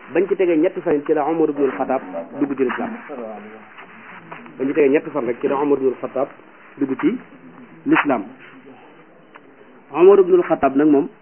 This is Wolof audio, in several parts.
bañ ci tegee ñetti fan ci la Omar ibnul Xataab dugg ci lislaam bañ ci tegee ñetti fan rek ci la Omar ibnul Xataab dugg ci lislaam Omar ibnul Xataab nag moom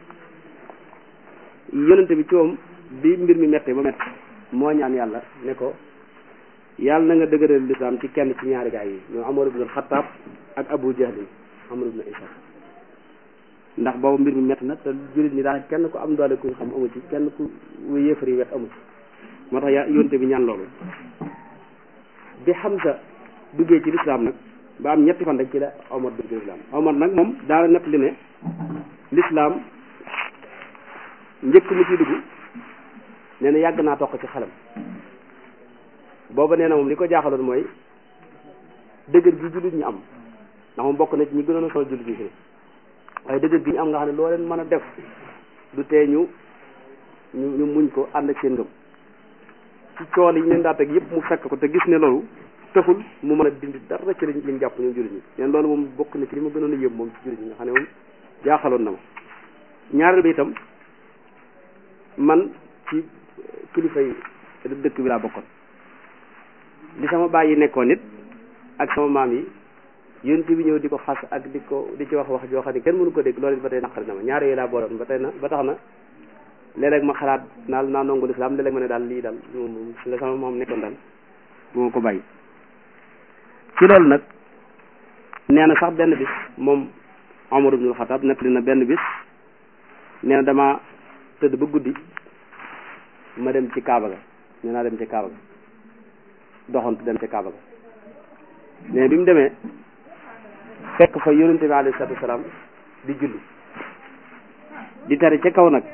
yonente bi ci moom bi mbir mi mettee ba mett moo ñaan yàlla ne ko yàlla na nga dëgëral lislaam ci kenn ci ñaari gaay yi ñoo Omar ibnul Xataab ak Abu Jahlin Amr ibn Isa ndax boobu mbir mi métti na te jullit ñi daal kenn ku am doole ku xam amu ci kenn ku yéefar yi wet amu ci moo tax yaa yonte bi ñaan loolu bi Hamza duggee ci lislaam nag ba am ñetti fan rek ci la Omar dugg ci lislaam Omar nag moom daana nett li ne lislaam njëkk mu ciy dugg nee na yàgg naa toq ci xelam booba nee na moom li ko jaaxaloon mooy dëgër gi jullit ñi am ndax moom bokk na ci ñi gënoon a sonal jullit ñi fi waaye dëgg gi ñu am nga xam ne loo leen mën a def du tee ñu ñu ñu muñ ko ànd ak seen ngëm ci cool yi ñu leen daa teg yëpp mu fekk ko te gis ne loolu taxul mu mën a dindi dara ci liñ liñ jàpp ñoom jullit ñi leen loolu moom bokk na ci li ma gënoon a yëm moom ci jullit ñi nga xam ne moom jaaxaloon na ma ñaareel bi itam man ci kilifa yi dëkk bi laa bokkoon li sama baay yi nekkoon nit ak sama maam yi yonent bi ñëw di ko xas ak di ko di ci wax wax joo xam ne kenn mënu ko dégg loolu it ba tey naqari na ma ñaar yooyu laa booloon ba tey na ba tax na léeg-léeg ma xalaat naal naa nongu lislaam léeg-léeg ma ne daal lii daal moom la sama moom nekkoon daal bu ma ko bàyyi ci loolu nag nee na sax benn bis moom Omar ibnul Xataab nettali na benn bis nee na dama tëdd ba guddi ma dem ci Kaaba ga nee naa dem ci Kaaba ga doxantu dem ci Kaaba ga mais bi mu demee fekk fa yonente bi alayhi salaatu wasalaam di julli di tari ca kaw nag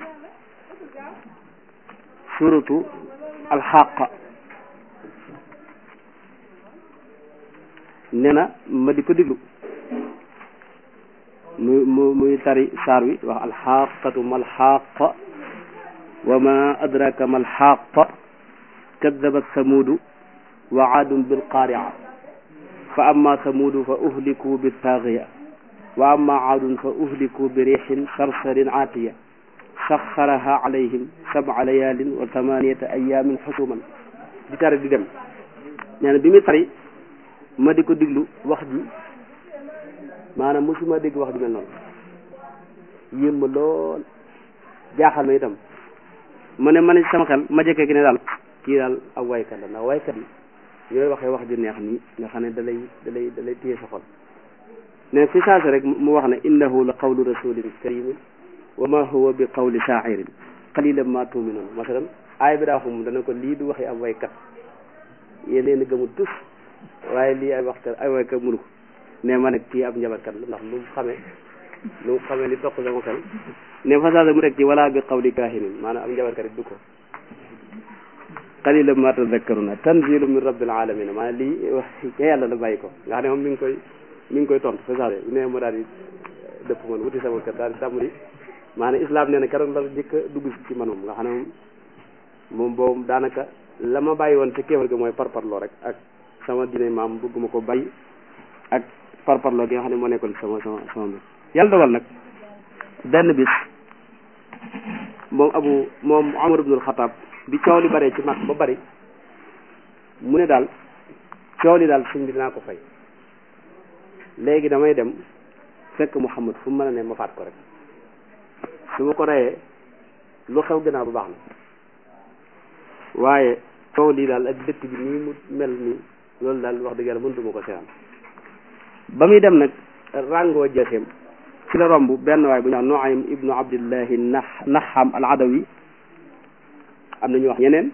suratu alxaqa nee na ma di ko diglu mu mu muy tari saar wi wax alxaqatu malxaqa wa ma adraka malxaqa kadabat samuudu wa aadun bilqaaria fa amma samuudu fa uhliku bittaagiya wa amma aadun fa uhliku bi riixin sarsarin aatiya saxaraha alayhim sab'a layaalin wa thamaniyata ayaamin xusuman di tari di dem nee na bi muy tari ma di ko diglu wax ji maanaam mosuma dégg wax ji mel noonu yéem ma lool jaaxal ma itam ma ne ma ne sama xel ma jëkkee gi ne daal kii daal ab waykat la ndax waykat yi ñooy waxee wax ju neex nii nga xam ne da lay da lay da lay téye sa xol ne fi saasa rek mu wax ne innahu la qawlu rasulin karimin wa ma huwa bi qawli shaa'irin qalilan ma tu'minun masalan aay bi daa wax moom dana ko lii du waxi ab waykat yéen leen a gëmul tus waaye lii ay waxkat ay waykat mënu ko ne ma nag kii ab njabarkat la ndax lu mu xamee lu mu xamee li toq sama xel ne fa saasa mu rek ci wala bi qawli kaahinin maanaam ab njabarkat it du ko qalilan ma tadakkaruna tanzilu min rabbil alamin maanaam lii wax ca yàlla la bàyyi ko nga xam ne moom mi ngi koy mi ngi koy tontu fa saasa ne ma daal di dëpp man wuti sama kër daal di tàmbali maanaam islam nee na keroog la njëkk a dugg ci man moom nga xam ne moom moom boobu daanaka la ma bàyyi woon ca kéefar ga mooy parparloo rek ak sama diine maam bëgguma ko bay ak parparloo gi nga xam ne moo nekkoon sama sama sama mbir yàlla dogal nag benn bis moom abu moom Umar ibnul Xataab bi coow li baree ci mag ba bari mu ne daal coow li daal suñ bi dinaa ko fay léegi damay dem fekk Muhammad fu mu mën a ne ma faat ko rek su ma ko reyee lu xew gannaaw bu baax na waaye coow lii daal ak dëkk bi nii mu mel nii loolu daal wax dëgg yàlla mënutuma ko seetaan ba muy dem nag ràngoo jeexeem ci la romb benn waay bu ñu wax Nuaym ibnu Abdillahi nax naxam al adawi am na ñu wax ñeneen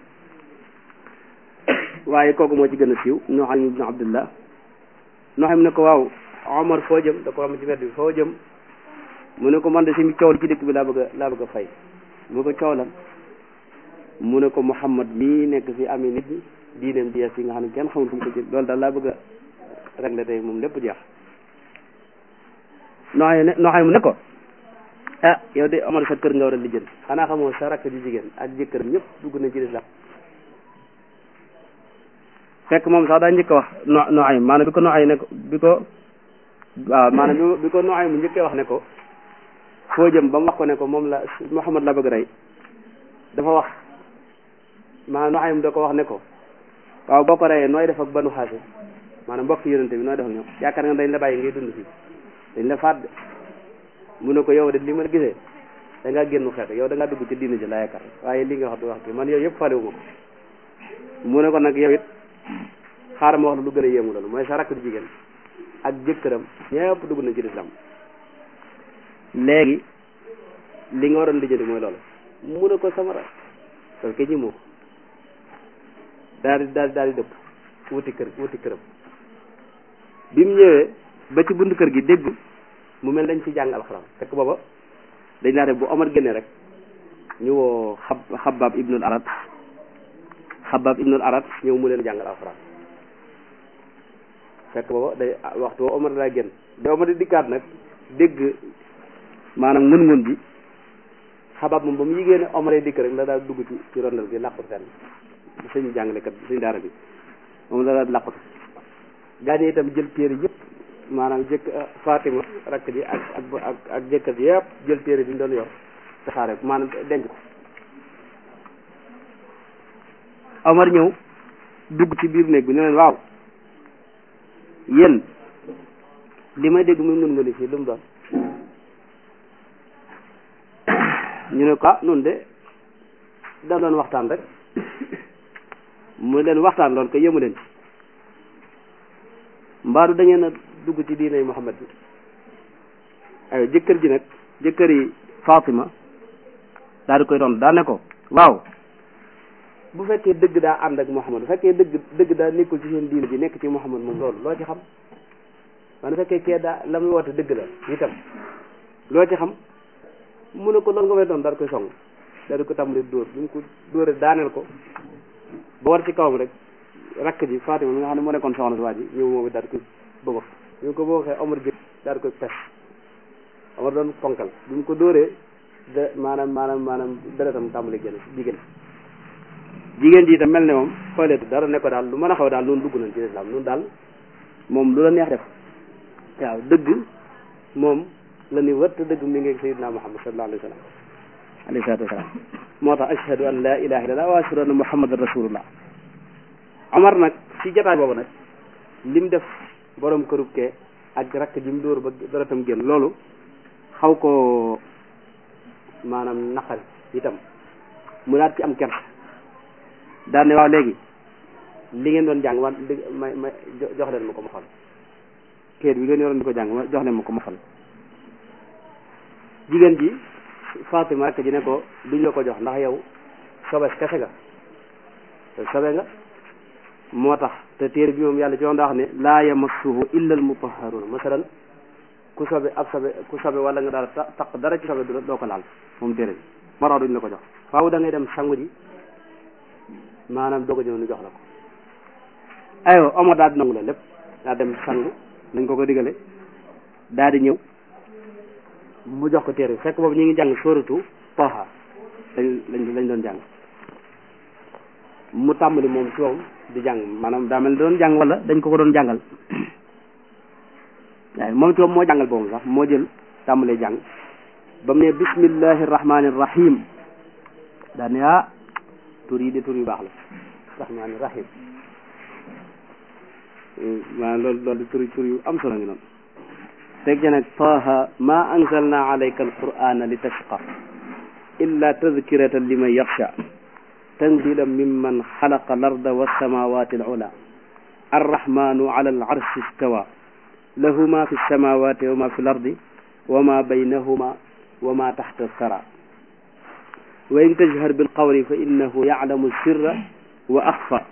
waaye kooku moo ci gën a siiw Nuaym ibnu Abdillah Nuaym ne ko waaw Omar foo jëm da ko am ci wet bi foo jëm mu ne ko man de si mi coow li ci dëkk bi laa bëgg a laa bëgg a fay mu ko coow lan mu ne ko Muhammad mii nekk fi amee nit ñi diineem di yees yi nga xam ne kenn xamul fu mu ko jël loolu daal laa bëgg a régler tey moom lépp jeex nooxay ne nooxay mu ne ko ah yow de Omar sa kër nga war a lijjanti xanaa xamoo sa rakk ji jigéen ak jëkkëram ñëpp dugg nañ ci lislaam fekk moom sax daa njëkk a wax no nooxay maanaam bi ko nooxay ne ko bi ko waaw maanaam bi ko nooxay mu njëkkee wax ne ko foo jëm ba mu wax ko ne ko moom la Muhammad la bëgg rey dafa wax maanaam Nuaym da ko wax ne ko waaw boo ko reyee nooy def ak banu xaase maanaam mbokk yonente bi nooy def ak ñoom yaakaar nga dañ la bàyyi ngay dund fii dañ la faat de mu ne ko yow de li ma gisee da ngaa génn xeet yow da ngaa dugg ci diina ji la yaakaar waaye li nga wax du wax bi man yow yëpp falewu ma ko mu ne ko nag yow it xaaral ma wax la lu gën a yéemu loolu mooy sa rakk di jigéen ak jëkkëram ñëpp dugg nañ ci lislaam léegi li nga waroon lijjanti mooy loolu mu ne ko sama rakk parce que ñi moo daal di daal di daal di dëpp wuti kër wuti këram bi mu ñëwee ba ci buntu kër gi dégg mu mel dañ ci jàng alxuraan fekk booba dañ naa def bu Omar génne rek ñu woo xab xabaab ibnul arat xabaab ibnul arat ñëw mu leen jàngal alxuraan fekk booba day waxtu woo Omar daa génn da Omar di dikkaat nag dégg maanaam ngun-ngun bi xabaab moom ba mu yigée ne Omar dikk rek la daal dugg ci ci rondal gi làqut fenn suñu jàngalekat suñu daara bi moom la daal làqut gaañe itam jël téere yëpp maanaam jëkk Fatima rakk ji ak ak ak ak jëkkër ji yëpp jël téere bi ñu doon yor tasaare maanaam denc ko Omar ñëw dugg ci biir néeg bi ne leen waaw yéen li may dégg muy ngun nguni fii lu mu doon ñu ne ko ah nun de da doon waxtaan rek mu leen waxtaan lool ko yëmu leen ci mbaadu da ngeen a dugg ci diinay Muhammad bi ay jëkkër ji nag jëkkër yi Fatima daal di koy doon daa ne ko waaw bu fekkee dëgg daa ànd ak Muhammad bu fekkee dëgg dëgg daa nekkul ci seen diine ji nekk ci Muhammad moom loolu loo ci xam man bu fekkee kee daa la muy woote dëgg la itam loo ci xam mu ne ko loolu nga fay doon daal koy song daal di ko tàmbali dóor bi mu ko dóoree daaneel ko ba war ci kawam rek rakk ji Fatima mi nga xam ne moo nekkoon soxna si waa ji ñëw moom daal di koy bëggox bi mu ko bëggoxee Omar jël daal di koy pes Omar doon ponkal bi mu ko dóoree de maanaam maanaam maanaam deretam tàmbali génn jigéen jigéen ji itam mel ne moom xooleetu dara ne ko daal lu mën a xaw daal noonu dugg nañ ci islam noonu daal moom lu la neex def waaw dëgg moom la ni wër te dëgg mi ngi sayyidina Muhammad sallallahu alayhi wa sallam alayhi salaatu wasalaam moo tax ashhadu an la ilaha illallah wa ashhadu anna muhammadan rasulullah Omar nag ci jotaay boobu nag lim def borom kërub kee ak rakk ji mu dóor ba deretam génn loolu xaw ko maanaam naqari itam mu daat ci am kersa daan ne waaw léegi li ngeen doon jàng wan ma ma jox leen ma ko ma xool kéet bi ngeen yoroon di ko jàng ma jox leen ma ko ma xool jigéen ji Fatima rakk ji ne ko duñ la ko jox ndax yow sobes kese nga te sobe nga moo tax te téere bi moom yàlla ci woon daa wax ne laa yamassuhu illa al mutahharun masalan ku sobe ab sobe ku sobe wala nga dara taq dara ci sobe doo ko laal moom téere bi moo tax duñ la ko jox faaw da ngay dem sangu ji maanaam doog a ñëw ñu jox la ko aywa Omar daal di nangu la lépp daa dem sangu nañ ko ko digale daal di ñëw mu jox ko téere bi fekk boobu ñu ngi jàng sóoratu Taaha lañ lañ lañ doon jàng mu tàmbali moom ci moom di jàng maanaam daa mel doon jàng wala dañ ko ko doon jàngal waaye moom ci moom moo jàngal boobu sax moo jël tàmbalee jàng ba mu ne bismillahi rahmani rahim daa ne ah tur yi de tur yu baax la rahmani rahim maanaam loolu loolu tur tur yu am solo ngi noonu teg ca nag taaha ma anzalna alayka alqur'ana li tashqa illa tadkiratan liman yaxsha tanzilan mimman xalaqa larda wassamawati alula arrahmanu ala alarshi istawa lahu ma fi lsamawati wa ma fi lardi wa ma baynahuma wa ma taxta alsara wa in tajhar bilqawli fa innahu yaclamu sirra wa axfa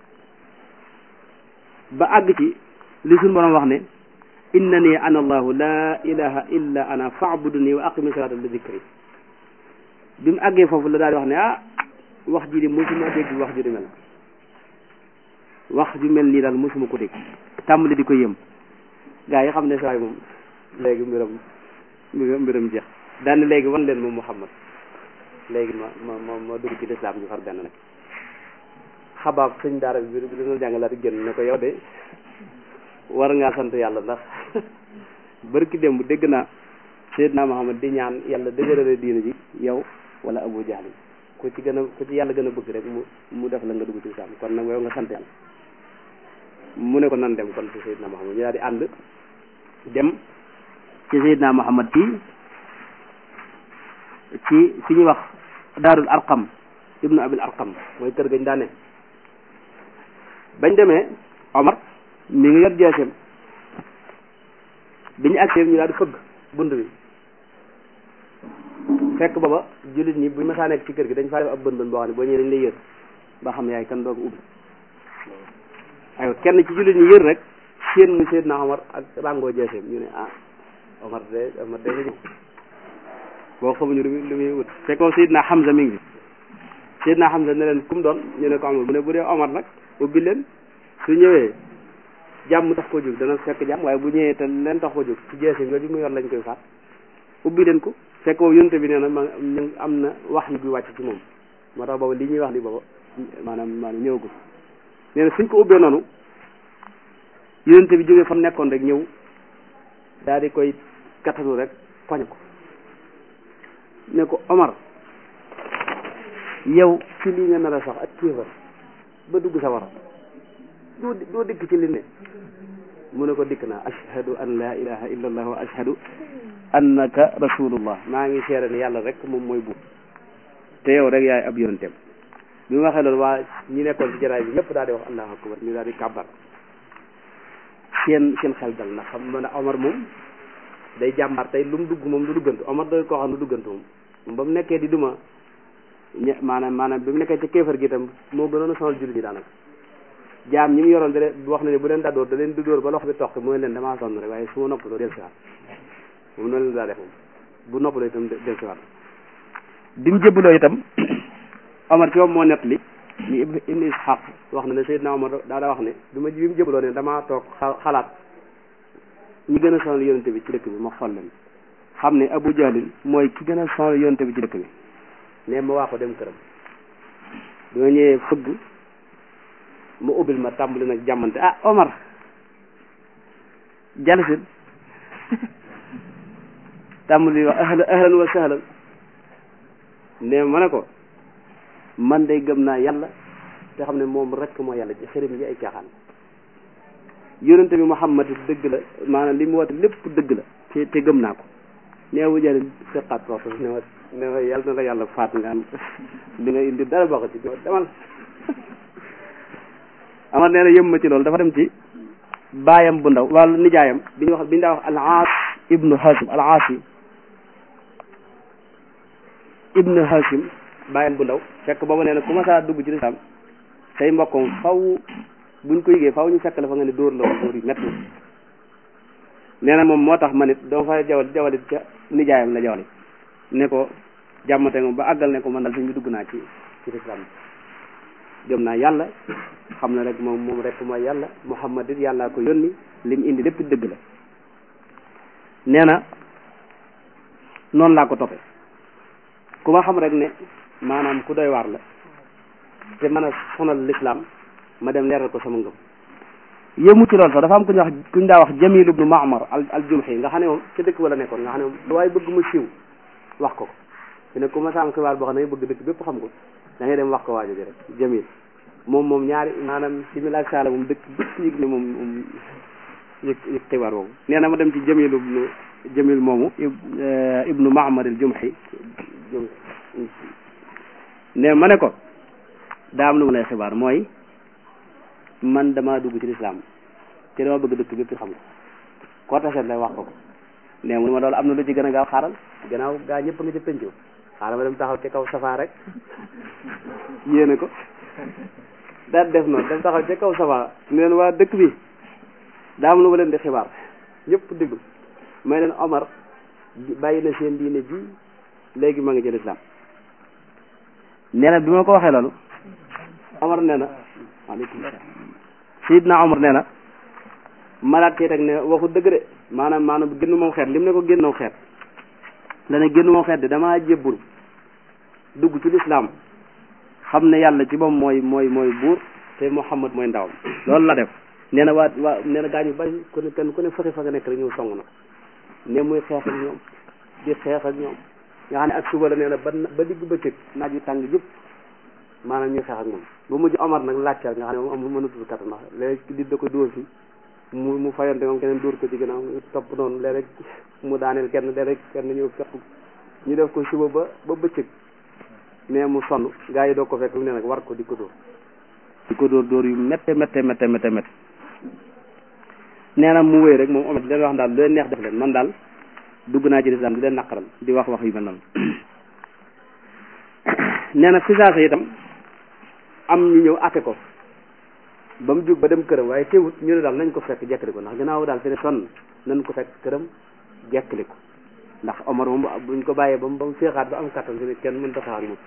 ba àgg ci li suñu borom wax ne innani ana allahu la ilaha illa ana faabuduni wa aqimi salata li dikri bi mu àggee foofu la daal di wax ne ah wax ji di mosuma dégg wax ju di mel wax ju mel nii daal mosuma ko dégg tàmbali di ko yëm gaa yi xam ne saay moom léegi mbiram mbiram jeex daan léegi wan leen moom Muhammad léegi ma ma ma ma dugg ci lislaam ñu far benn nag xabaab sëñ daara bi bi dina jàngalaat génn ne ko yow de war ngaa sant yàlla ndax barki démb dégg naa Seydina Muhammad di ñaan yàlla dëgërale diina ji yow wala Abu Jahl ku ci gën a ku ci yàlla gën a bëgg rek mu mu def la nga dugg ci lislaam kon nag yow nga sant yàlla mu ne ko nan dem kon ci Seydina Muhammad ñu daal di ànd dem ci Seydina Muhammad ci ci fi ñuy wax daarul arqam ibnu abil arqam mooy kër gañ daane bañ demee Omar mi ngi yor jeesem bi ñu agsee ñu daal di fëgg bunt bi fekk booba jullit ñi buñ masaa nekk ci kër gi dañ faa def ab bën bën boo xam ne boo ñëwee dañ lay yër ba xam yaay kan doog ubbi aywa kenn ci jullit ñi yër rek seen mu Seydina Omar ak ràngoo jeesem ñu ne ah Omar de Omar de la ñëw boo xamuñu lu muy lu muy wut fekkoo Seydina Hamza mi ngi Seydina Hamza ne leen kum doon ñu ne ko Omar bu ne bu dee Omar nag ubbi leen su ñëwee jàmm tax ko jóg dana fekk jàmm waaye bu ñëwee te leen tax ko jóg ci jeesem yooyu mu yor lañ koy faat ubbi leen ko fekk boobu yonte bi nee na ma ñu am na wax yu bi wàcc ci moom moo tax booba li ñuy wax li booba maanaam maanaam ñëwagul nee na suñ ko ubbee noonu yonte bi jógee fa mu nekkoon rek ñëw daal di koy kattanu rek poñ ko ne ko Omar yow ci lii nga nar a sax ak kéefar ba dugg sa war doo doo dikk ci li ne mu ne ko dikk naa ashhadu an la ilaha illa allah wa ashhadu annaka rasulullah maa ngi seere ne yàlla rek moom mooy buur te yow rek yaay ab yonenteem bi mu waxee loolu waa ñi nekkoon ci jaraay bi ñëpp daal di wax allahu akbar ñu daal di kàbbar seen seen xel dal ndax xam nga ne Omar moom day jàmbaar tey lu mu dugg moom du duggantu Omar doy koo xam ne du duggantu moom ba mu nekkee di duma ñe maanaam maanaam bi mu nekkee ci kéefar gi itam moo gënoon a sonal jullit ñi daanaka jaam ñi mu yoroon da leen wax na ne bu leen dadóor da leen di dóor ba loxo bi toq mooy leen damaa sonn rek waaye su ma noppaloo del siwaat moom noonu leen daa def moom bu noppaloo itam del siwaat bi mu jébbaloo itam Omar ci moom moo nett li ñu ibnu Ishaq wax na ne Seydina Omar daa daa wax ne bi ma bi mu jébbaloo ne damaa toog xalaat ñi gën a sonal yonente bi ci dëkk bi ma xool leen xam ne Abu Jahlin mooy ki gën a sonal yonente bi ci dëkk bi ne ma waa ko dem këram bi ma ñëwee fëgg ma ubbil ma tàmbali nag jàmmante ah Omar jalisin tàmbali wax ahlan ahlan wa sahlan ne ma ne ko man day gëm naa yàlla te xam ne moom rek moo yàlla ci xërim yi ay caaxaan yonente bi Muhammad dëgg la maanaam li mu woote lépp dëgg la te te gëm naa ko ne Abu Jahl sëqaat ko ne ma ne ma yàlla na la yàlla faat nga am li nga indi dara bokk ci demal Amar nee na yëm ma ci loolu dafa dem ci baayam bu ndaw wàllu nijaayam bi ñu wax bi ñu daa wax al-Aas ibnu Hashim al-Aas ibnu Hashim baayam bu ndaw fekk boobu nee na ku ma saa dugg ci lislaam say mbokkam faw buñ ko yëgee faw ñu fekk la fa nga ne dóor la woon dóor yu métti nee na moom moo tax ma nit doo fa jawal jawalit ca nijaayam la jawali ne ko jàmmate nga ba àggal ne ko man daal suñ bi dugg naa ci ci lislaam gëm naa yàlla xam na rek moom moom rek mooy yàlla Muhammad it yàllaa ko yónni lim indi lépp dëgg la nee na noonu laa ko toppe ku ma xam rek ne maanaam ku doy waar la te mën a sonal l'islam ma dem leeral ko sama ngëm yëmu ci loolu sax dafa am ku ñu wax ku ñu daa wax Jamil ibnu Maamar al al Jumhi nga xam ne moom ci dëkk wala nekkoon nga xam ne moom waaye bëgg mu siiw wax ko ko te ne ku ma sa am xibaar boo xam ne bëgg dëkk bépp xam ko da ngay dem wax ko waajo ji rek Jamil moom moom ñaari maanaam simila ak saala moom dëkk bépp yëg ne moom moom yëg yëg xibaar boobu nee na ma dem ci Jamil ibnu Jamil moomu ibnu Maamar al Jumhi ne ma ne ko daa am lu ma lay xibaar mooy man damaa dugg ci lislaam te dama bëgg dëkk bépp xam ko koo taseet lay wax ko ko ne mu ne ma loolu am na lu ci gën a gaaw xaaral gannaaw gaa ñëpp nga ci pencoo xaaral ma dem taxaw ci kaw safaa rek yéene ko daal def noonu dem taxaw ci kaw safaa neen waa dëkk bi daa am lu ma leen di xibaar ñëpp déglu may leen Omar bàyyi na seen diine ji léegi ma ngi ci lislaam nee na bi ma ko waxee loolu Omar nee na waaleykum salaam Seydina Omar nee na malaat tey rek ne waxu dëgg de maanaam maanaam génn moom xeet lim ne ko génn moom xeet la ne génn moom xeet de damaa jébbul dugg ci lislaam xam ne yàlla ci moom mooy mooy mooy buur te Muhammad mooy ndawam loolu la def nee na waa waa nee na gaa ñu bari ku ne kenn ku ne fexe fa nga nekk rek ñëw song na ko ne muy xeex ak ñoom di xeex ak ñoom nga xam ne ak suba la nee na ba ba digg bëccëg naaj wi tàng jëpp maanaam ñuy xeex ak moom ba mujj Omar nag laajteel nga xam ne moom amul mënatul kattan ndax léegi di da ko dóor fi mu mu fayante moom keneen dóor ko ci ginnaaw topp noonu léeg-léeg mu daaneel kenn léeg-léeg kenn ñëw fekk ñu def ko suba ba ba bëccëg mais mu sonn gaa yi doo ko fekk mu ne nag war ko di ko dóor di ko dóor dóor yu métte métte métte métte métte nee na mu wéy rek moom Omar di leen wax daal lu leen neex def leen man daal dugg naa ci lislaam di leen naqaral di wax wax yu mel noonu nee na fi saasa itam am ñu ñëw atte ko ba mu jug ba dem këram waaye teewut ñu ne daal nañ ko fekk jekkali ko ndax gannaaw daal fi ne sonn nañ ko fekk këram jekkali ko ndax Omar moom buñ ko bàyyee ba mu ba mu féexaat ba am kattan fi ne kenn mën ta xaar moom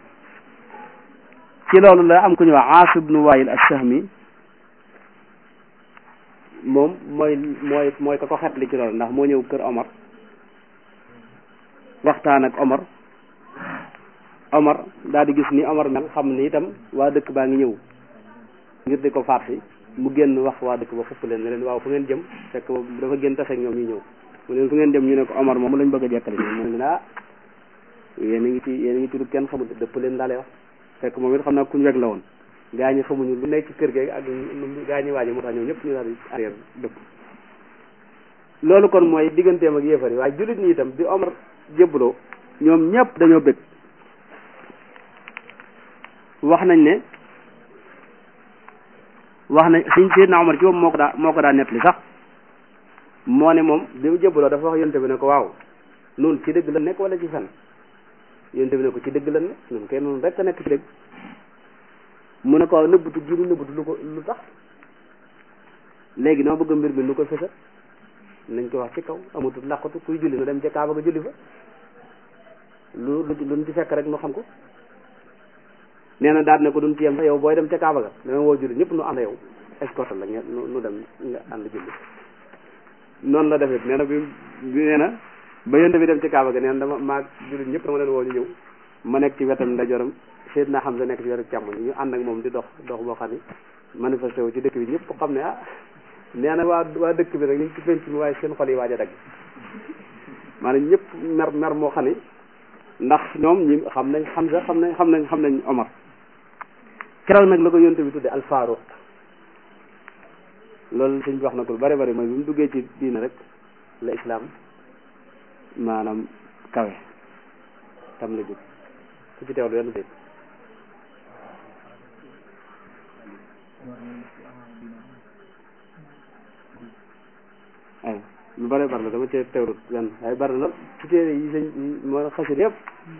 ci loolu la am ku ñu wax Aas ibnu Waayil as-Sahmi moom mooy mooy mooy ka ko xetli ci loolu ndax moo ñëw kër Omar waxtaan ak Omar Omar daal di gis ni Omar mel xam ni itam waa dëkk baa ngi ñëw ngir di ko faat si mu génn wax waa dëkk ba xupp leen ne leen waaw fu ngeen jëm fekk dafa génn tase ak ñoom ñu ñëw mu leen fu ngeen jëm ñu ne ko Omar moom lañ bëgg a jekkale ñu mu ne ah yéen a ngi ci yéen a ngi ci lu kenn xamul dëpp leen daale wax fekk moom it xam naa kuñ weg la woon gaa ñi xamuñu lu nekk ci kër gi ak gaa ñi waaji moo tax ñoom ñëpp ñu daal di arrière dëpp loolu kon mooy digganteem ak yéefar yi waaye jullit ñi itam bi Omar jébbaloo ñoom ñëpp dañoo bëgg wax nañ ne wax nañ suñ Seydina Omar ci moom moo ko daa moo ko daa nettali sax moo ne moom bi mu jébbaloo dafa wax yonte bi ne ko waaw noonu ci dëgg la nekk wala ci fen yonte bi ne ko ci dëgg la ne noonu kay noonu rek a nekk ci dëgg mu ne ko waaw nëbbutu gi mu nëbbutu lu ko lu tax léegi dama bëgg mbir mi lu ko fësal nañ ko wax ci kaw amatul làqatu kuy julli nu dem ca Kaaba ga julli fa lu lu luñ ci fekk rek nu xam ko nee na daal ne ko duñ ci yem sax yow booy dem ca Kaaba ga dama woo julli ñëpp nu ànd yow escorte la ngeen nu dem nga ànd julli noonu la defee nee na bi bi nee na ba yonte bi dem ci Kaaba ga nee na dama maa julli ñëpp dama leen woo ñu ñëw ma nekk ci wetam ndajoram Seydina Hamza nekk ci wetu càmmoñ ñu ànd ak moom di dox dox boo xam ne manifesté wu ci dëkk bi ñëpp xam ne ah nee na waa waa dëkk bi nag ñu ngi ci penc mi waaye seen xol yi waaj a dagg maanaam ñëpp mer mer moo xam ne ndax ñoom ñi xam nañ Hamza xam nañ xam nañ xam nañ Omar keroog nag la ko yonte bi tudde al Faaruq loolu sëñ bi wax na ko lu bari bari mooy bi mu duggee ci diina rek la islaam maanaam kawe tam la jóg ku ci teewlu yenn dégg ay lu bari bari la dama cee teewlu yenn waaye bari na ci téere yi sëñ moo xasir yëpp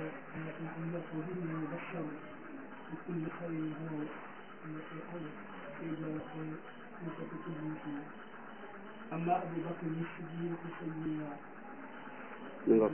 أما أبو بكر الصديق سيدنا mi ngoog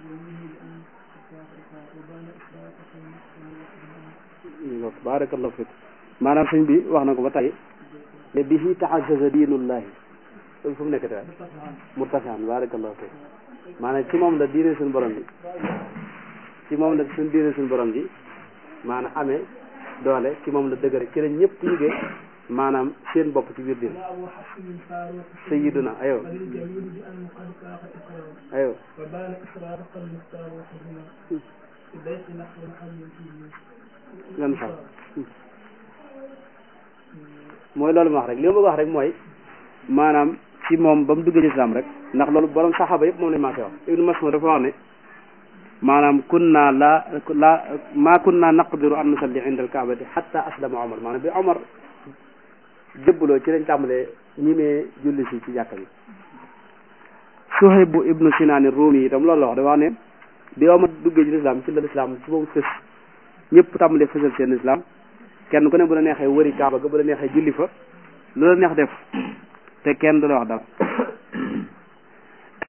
mi ngoog barakallahu fik maanaam sëñ bi wax na ko ba tey ne bihi taazzaza diinullahi loolu fu mu nekk tey murtasaan barakallahu fik maanaam ci moom la diine suñu borom bi ci moom la suñu diine suñu borom bi maanaam amee doole ci moom la dëgëre ci la ñëpp yëgee maanaam seen bopp ci biir diine أبو حسن الفاروق sayyiduna ayo وللجميل بأنه قد فاق إقرار ayo وبان إسرارق المختار وحزنا في بيت نحو محل فيه lan xam mooy loolu ma wax rek li ma bëgg wax rek mooy maanaam ci moom ba mu duggee ci islam rek ndax loolu borom saxaaba yëpp moom lañ maasee wax ibnu Mas'ud dafa wax ne maanaam kunna la la ma kunna naqdiru an nusalli inda alkaabati hatta aslama Omar maanaam bi Omar jëbbaloo ci lañ tàmbalee ñimee julli si ci jàkka bi Suhayb ibnu Sinaan Ruumi itam loolu la wax dafa wax ne bi Omar duggee ci lislaam ci la lislaam ci boobu fës ñëpp tàmbalee fësal seen islam kenn ku ne bu la neexee wëri kaaba ga bu la neexee julli fa lu la neex def te kenn du la wax dara